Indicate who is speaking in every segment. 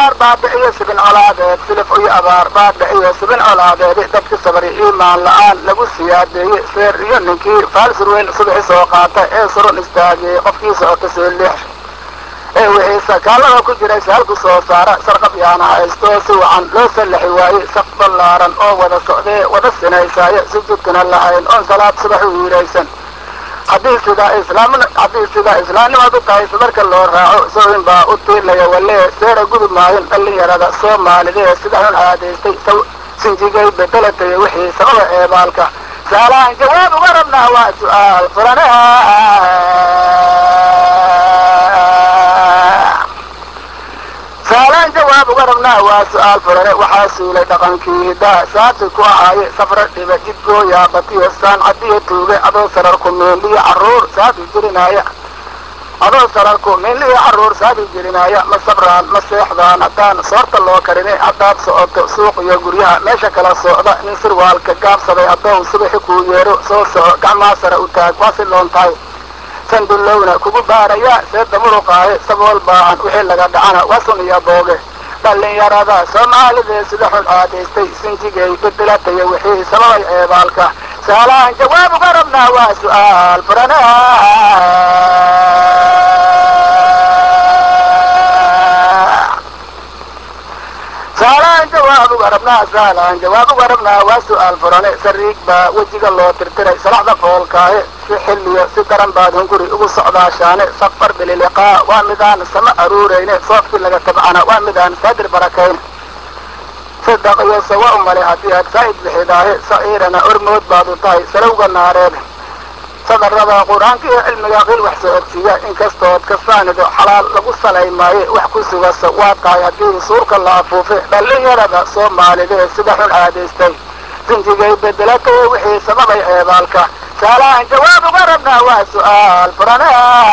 Speaker 1: abaar baabi'iyo sibin colaadeed silif iyo abaar baabi'iyo sibin colaadeedi dadki sabri iimaan la-aan lagu siyaadeeyey seer iyo ninkii faalsurweyn subaxi soo qaata ee surun istaagiyey qofkii socota soo leex ee wixii sakaalada ku jiray saalku soo saara sarqab yaana haysto si wacan loo sallaxi waayey saf ballaaran oo wada socdee wada sinaysaayo sujuudkana lahayn oon salaad subax u hiiraysan haddii sidaa islaam haddii sidaa islaamnimadu tahay sadarka loo raaco sooin baa u tiilaya walee seera gudub maayin dhallinyarada soomaalidee sida xun aadaystay sinjigay bedelatay wixii sababa eebaalka saalaan jawaab uga rabnaa waa su-aal furane saalaan jawaab uga rabnaa waa su-aal furane waxaa suulay dhaqankii hidaa saabsi ku ahaaye safra dhiba jidgooyaa batiyo saancadiyo tuuge adoo sararku meeliyo caruur saabi jirinaaya adoo sararku meeliyo caruur saabi jirinaaya ma sabraan ma seexdaan haddaan soorta loo karini haddaad socoto suuq iyo guryaha meesha kala socda nin sirwaalka gaabsaday haddou subaxi kuu yeero soo soco gacmaa sare u taag waa si loon tahay sandulowna kugu baaraya seeda muruqaahe sabool baahan wixii laga dhacana waa sun iyo booge dhallinyarada soomaalidee sida xun aadaystay sinjigay bedelataya wixii sababay eebaalka saalaan jawaab uga rabnaa waa su-aal furane saalaan jawaab uga rabnaa saalaan jawaab uga rabnaa waa su-aal furane sariig baa wejiga loo tirtiray salaxda foolkaahe si xilliyo si daran baad hunguri ugu socdaashaane safar bililiqaa waa midaan sama aruurayne soofkii laga tabcana waa midaan saadir barakayn sadaq iyo sawa u male haddii aad saa'id bixidaahe sa'iirana ormood baad u tahay salowga naareed sadarada qur-aanka iyo cilmiga qil wax soo ogsiiya inkastood kasaanido xalaal lagu salay maaye wax ku sugasa waa tahay haddii suurka la afuufe dhallinyarada soomaalidee sida xun aadaystay sinjigay bedelatay wixii sababay eebaalka saalaan jawaab uga rabnaa waa su-aal furane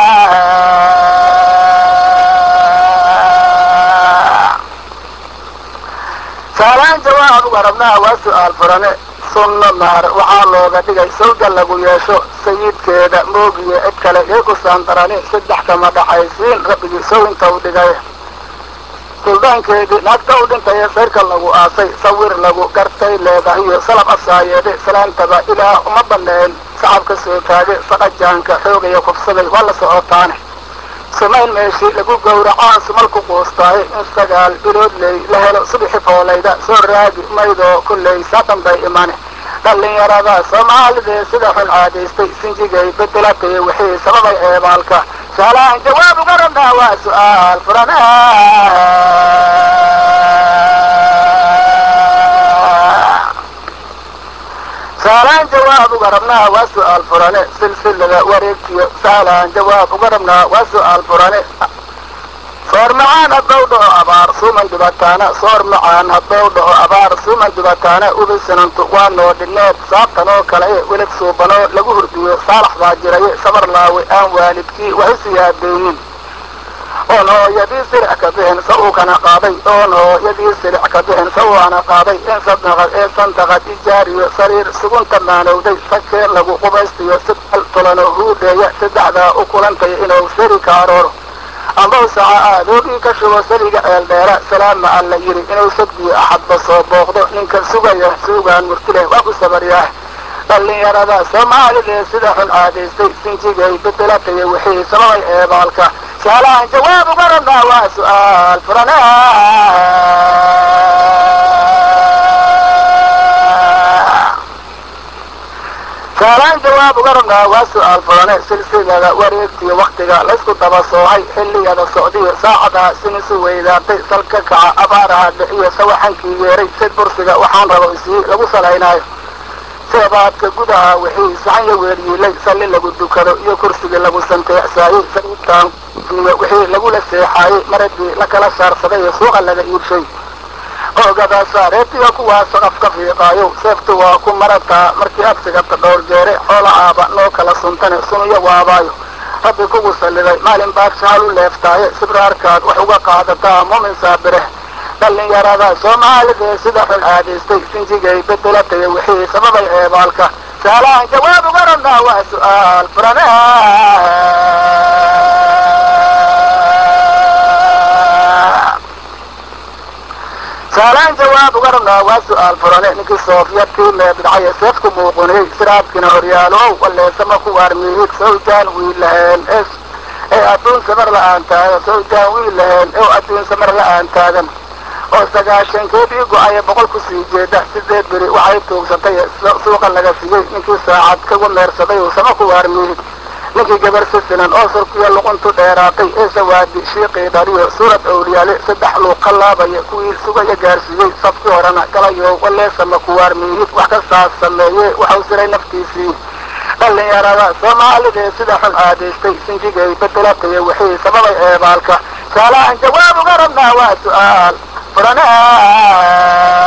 Speaker 1: saalaan jawaab uga rabnaa waa su-aal furane sunno mahar waxaa looga dhigay sawja lagu yeesho sayidkeeda moogiye cid kale yay ku saandarani saddex kama dhaxaysiin rabbigii sowinta u dhigay suldaankeedii naagta u dhintaye sayrka lagu aasay sawir lagu gartay leedahiyo salab asaayeede salaantaba ilaah uma baneen sacabka soo taage saqajaanka xoogaya kufsaday waa la socotaane sumayn meeshii lagu gowracaa sumalku quustaaye in sagaal bilood ley la helo subixi foolayda soo raagi maydoo kulley saatan bay imane dhallinyarada soomaalidee sida xun aadaystay sinjigay bedelatay wixii sababay eebaalka saalaan jawaab uga rabnaa waa su-aal furane saalaan jawaab uga rabnaa waa su-aal furane silsilada wareegtiyo saalaan jawaab uga rabnaa waa su-aal furane soor macaan haddou dhaho abaar suuman dubataana soor macaan haddou dhaho abaar suuman dubataana ubisinantu waa noo dhineed saabtan oo kale e welad suubanoo lagu hurdiyo saalax baa jiraye sabar laawe aan waalidkii waxu siyaadeeyin oon hooyadii silic ka bixin sa uu kana qaaday oon hooyadii silic ka bixin sa uu ana qaaday in sadaqad ee sandaqad ijaariyo sariir sugunta maanowday sakee lagu qubaystiyo sidal tulano huudheeya saddexdaa u kulantay inuu sari kaarooro ambaw saca aadoogii ka shubo saliga ceel dheera salaama alla yidhi inuu sadbiyo axadba soo booqdo ninka sugaya suugaan murtileh waa ku sabaryaah dhallinyarada soomaalidee sida xun aadaystay sinjigay bedelataya wixii sababay eebaalka saalaan jawaab uga rabnaa waa su-aal furane saalaan jawaab uga rabnaa waa su-aal furane silsilada wareegtiyo waktiga laysku daba soohay xilliyada socdiyo saacada sinisu weydaartay salka kaca abaaraha dhixiyo sawaxankii yeeray sid bursiga waxaan rabo isii lagu salaynaayo seebaadka gudaha wixii saxanya weeryiilay salli lagu dukado iyo kursigii lagu santeecsaayey sariirtaan iyo wixii lagula seexaayey maradii la kala saarsaday ee suuqa laga iibshay oogada saareetiga kuwaa saqaf ka fiiqaayo seeftu waa ku marataa markii aad sigata dhowr jeere xoola aaba noo kala suntane sunuyo waabaayo rabbi kugu salliday maalin baad shaal u leeftaaye sibraarkaad wax uga qaadataa muumin saabireh dhallinyarada soomaalidee sida xun aadaystay sinjigay bedelatay wixii sababay eebaalka saalaan jawaab uga rabnaa waa su-aal furane saalaan jawaab uga rabnaa waa su-aal furane ninkii soofiyadkii meebidcaye seefku muuqunay siraabkina horyaalow waleesama ku waarmiyid sawjaan wiil laheen ee adduun samar la-aan taagan sawjaan wiil laheen oo adduun samar la-aan taagan oo sagaashankeedii go-aya boqol ku sii jeeda sideed beri waxay tuugsatay suuqa laga siiyey ninkii saacad kagu meersaday uu sama ku waarmiyid ninkii gabar sisinan oo surkiya luquntu dheeraatay ee sawaadi shiiqii dhaliyo suurad owliyaale saddex luuq ka laabaya kuwii sugaya gaarsiiyey safkii horena galayo waleesama ku waarmiyid wax kastaas sameeye waxau siray naftiisii dhallinyarada soomaalidee sida xun aadaystay sinjigay bedelatay wixii sababay eebaalka saalaan jawaab uga rabnaa waa su-aal furana